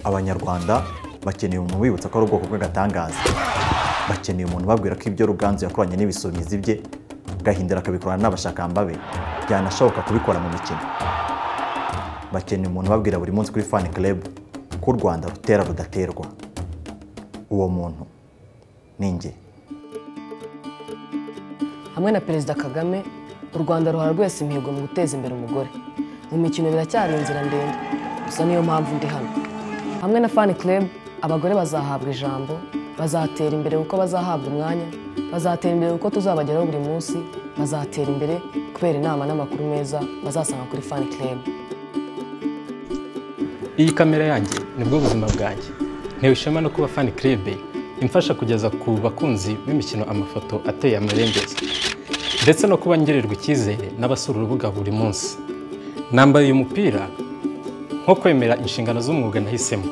abanyarwanda bakeneye umuntu ubibutsa ko ari ubwoko bw'agatangaza bakeneye umuntu ubabwira ko ibyo ruganzu yakoranye n'ibisumizi bye gahindiro akabikorana n'abashakamba be byanashoboka kubikora mu mikino bakeneye umuntu ubabwira buri munsi kuri fan club ko u rwanda rutera rudaterwa uwo muntu ni njye hamwe na perezida kagame u rwanda ruhora rwese imihigo mu guteza imbere umugore mu mikino biracyari inzira ndende gusa niyo mpamvu ndi hano hamwe na fani club abagore bazahabwa ijambo bazatera imbere kuko bazahabwa umwanya bazatera imbere kuko tuzabageraho buri munsi bazatera imbere kubera inama n'amakuru meza bazasanga kuri fani club iyi kamera yanjye nibwo buzima bwanjye ntewe ishema no kuba fani kirebe imfasha kugeza ku bakunzi b'imikino amafoto ateye amabengeza ndetse no kuba ngirirwa icyizere n'abasura urubuga buri munsi nambaye uyu mupira nko kwemera inshingano z'umwuga nahisemo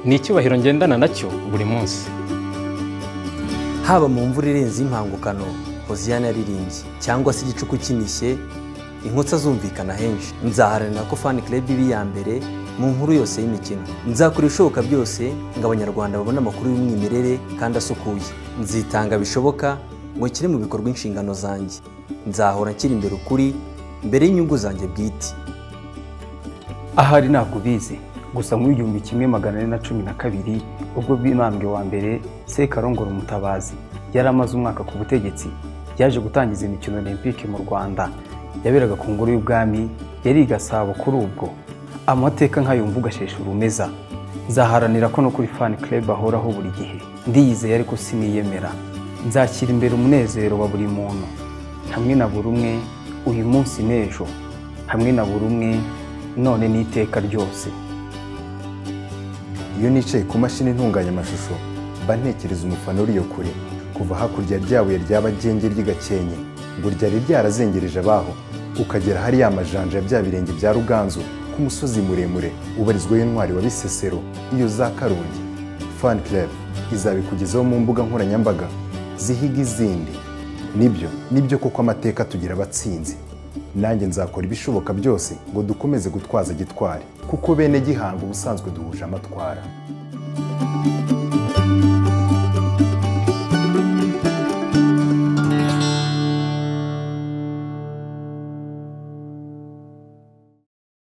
ni icyubahiro ngendana nacyo buri munsi haba mu mvura irenze impangukano hoziyana yaririmbye cyangwa se igicuku kinishye inkutsa zumvikana henshi nzaharanira ko fani club iba iya mbere mu nkuru yose y'imikino nzakora ibishoboka byose ngo abanyarwanda babone amakuru y'umwimerere kandi asukuye nzitanga bishoboka ngo nshyire mu bikorwa inshingano zanjye nzahora nshyira imbere ukuri mbere y'inyungu zanjye bwite ahari ntabwo ubizi gusa mu igihumbi kimwe magana ane na cumi na kabiri ubwo bw'intambwe wa mbere sekarongoro umutabazi yari amaze umwaka ku butegetsi yaje gutangiza imikino olympique mu rwanda yaberaga ku ngoro y'ubwami yari i gasabo kuri ubwo amateka nk'ayo mvuga asheshe urumeza nzaharanira ko no kuri fan club ahoraho buri gihe ndiyizeye ariko siniyemera nzashyira imbere umunezero wa buri muntu hamwe na buri umwe uyu munsi n'ejo hamwe na buri umwe none n'iteka ryose iyo nicaye ku mashini intunganya amashusho mba ntekereza umufana uriyo kure kuva hakurya ryabuye rya bagenge ry'igakenke ngo ryari ryarazengereje abaho ukagera hariya amajanja ya bya birenge bya ruganzu ku musozi muremure ubarizwaho intwari wa bisesero iyo za karongi fan club izabikugezaho mu mbuga nkoranyambaga zihiga izindi nibyo nibyo koko amateka tugira abatsinzi nanjye nzakora ibishoboka byose ngo dukomeze gutwaza gitwari kuko bene gihanga ubusanzwe duhuje amatwara